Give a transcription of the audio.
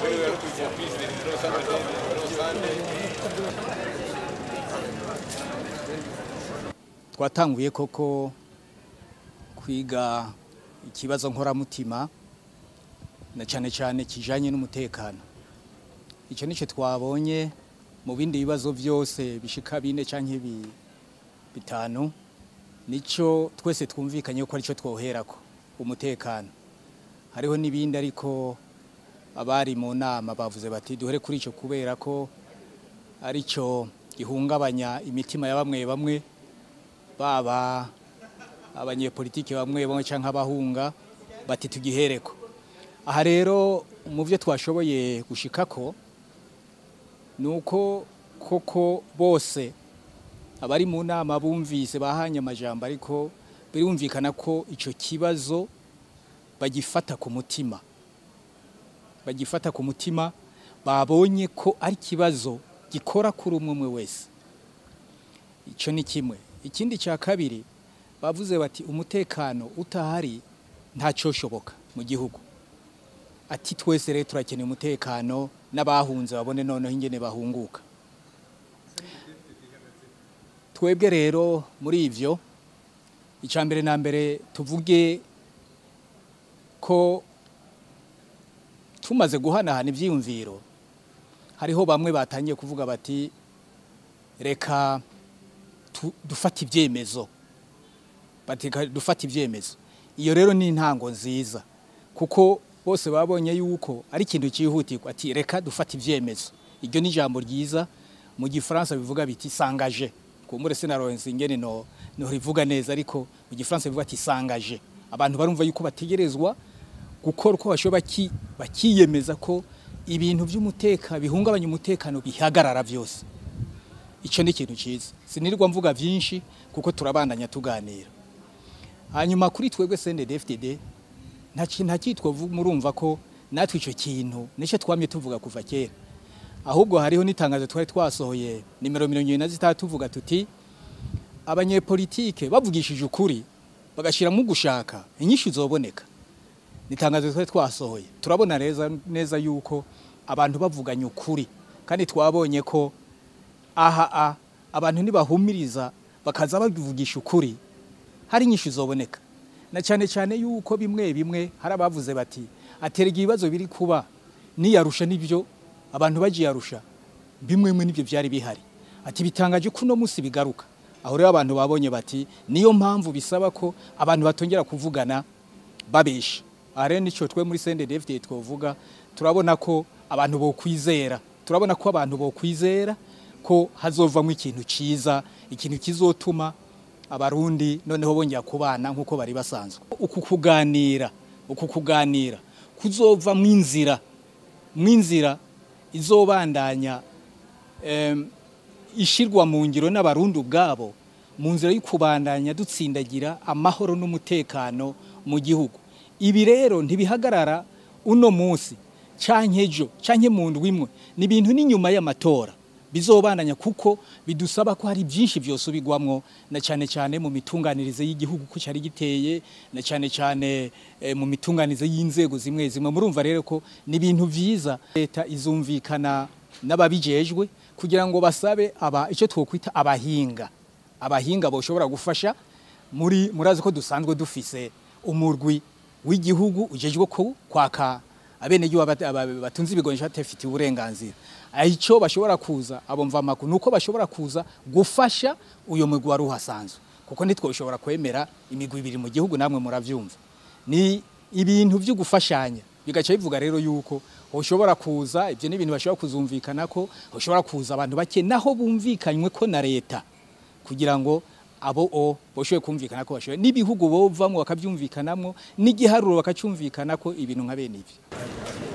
twatanguye koko kwiga ikibazo nkoramutima na cyane cyane kijanye n'umutekano icyo nicyo twabonye mu bindi bibazo byose bishika bine canke bi- bitanu nico twese twumvikanye ko aricyo twoherako umutekano hariho n'ibindi ariko abari mu nama bavuze bati duhere kuri ico kubera ko aricyo gihungabanya imitima ya bamwe bamwe baba abanyepolitiki bamwe bamwe canke abahunga bati tugihereko aha rero mu byo twashoboye gushikako ni uko koko bose abari mu nama bumvise bahanye amajambo ariko birumvikana ko icyo kibazo bagifata ku mutima bagifata ku mutima babonye ko ari ikibazo gikora kuri umwe umwe wese icyo ni kimwe ikindi cya kabiri bavuze bati umutekano utahari ntacyoshoboka mu gihugu ati twese rero turakeneye umutekano n'abahunze babone noneho ingene bahunguka twebwe rero muri ivyo icya mbere na mbere tuvuge ko tumaze guhanahana ibyiyumviro hariho bamwe batangiye kuvuga bati reka tu- dufate ibyemezo bati reka dufate ibyemezo iyo rero ni intango nziza kuko bose babonye yuko ari ikintu cyihutirwa ati reka dufate ibyemezo iryo ni ijambo ryiza mu gifaransa bivuga biti sangaje kumbure sinaronse ingene no no rivuga neza ariko mu gifaransa bivuga ati sangaje abantu barumva yuko bategerezwa gukora uko bashoboye baki- bakiyemeza ko ibintu by'umuteka bihungabanya umutekano bihagarara byose icyo ni ikintu cyiza sinirirwa mvuga byinshi kuko turabandanya tuganira hanyuma kuri twebwe CNDD-FDD nta kintu nta cyitwa murumva ko natwe icyo kintu nicyo twamye tuvuga kuva kera ahubwo hariho n'itangazo twari twasohoye nimero mirongo irindwi na zitatu tuvuga tuti abanyepolitike bavugishije ukuri bagashyiramo gushaka inyinshi zoboneka ni itangazo twari twasohoye turabona neza neza yuko abantu bavuganye ukuri kandi twabonye ko aha a abantu nibahumiriza bakaza bavugisha ukuri hari inyinshi zoboneka na cyane cyane yuko bimwe bimwe hari abavuze bati aterega ibibazo biri kuba niyarusha nibyo abantu bagiye arusha bimwe bimwe nibyo byari bihari ati bitangaje ko uno munsi bigaruka aho rero abantu babonye bati niyo mpamvu bisaba ko abantu batongera kuvugana babesha aha rero nicyo twe muri CNDD-FDD twovuga turabona ko abantu bokwizera turabona ko abantu bokwizera ko hazovamo ikintu ciza ikintu kizotuma abarundi noneho bongera kubana nk'uko bari basanzwe uku kuganira uku kuganira kuzova mu inzira mu inzira izobandanya em, ishirwa mu ngiro n'abarundi ubwabo mu nzira yo kubandanya dutsindagira amahoro n'umutekano mu gihugu ibi rero ntibihagarara uno munsi canke ejo canke mu ndwi imwe ni ibintu n'inyuma y'amatora bizobandanya kuko bidusaba ko hari byinshi byosubirwamwo na cyane cyane mu mitunganirize y'igihugu ko cyari giteye na cyane cyane eh, mu mitunganirize y'inzego zimwe zimwe murumva rero ko ni ibintu vyiza leta izumvikana n'ababijejwe kugira ngo basabe aba icyo twokwita abahinga abahinga boshobora gufasha muri murazi ko dusanzwe dufise umurwi w'igihugu ujejwe ko kwaka abenegihugu bat- aba- batunze ibigonjo batafitiye uburenganzira icyo bashobora kuza abo mvamakuru ni uko bashobora kuza gufasha uyu mugwi wari uhasanzwe kuko ntitwoshobora kwemera imigwi ibiri mu gihugu namwe murabyumva ni ibintu byo gufashanya bigaca bivuga rero yuko ushobora kuza ibyo ni ibintu bashobora kuzumvikana ko ushobora kuza abantu bake naho bumvikanywe ko na leta kugira ngo abo o boshoboye kumvikana ko bashoboye n'ibihugu bovamwo bakabyumvikanamwo n'igiharuro bakacyumvikana ko ibintu nka bene ibi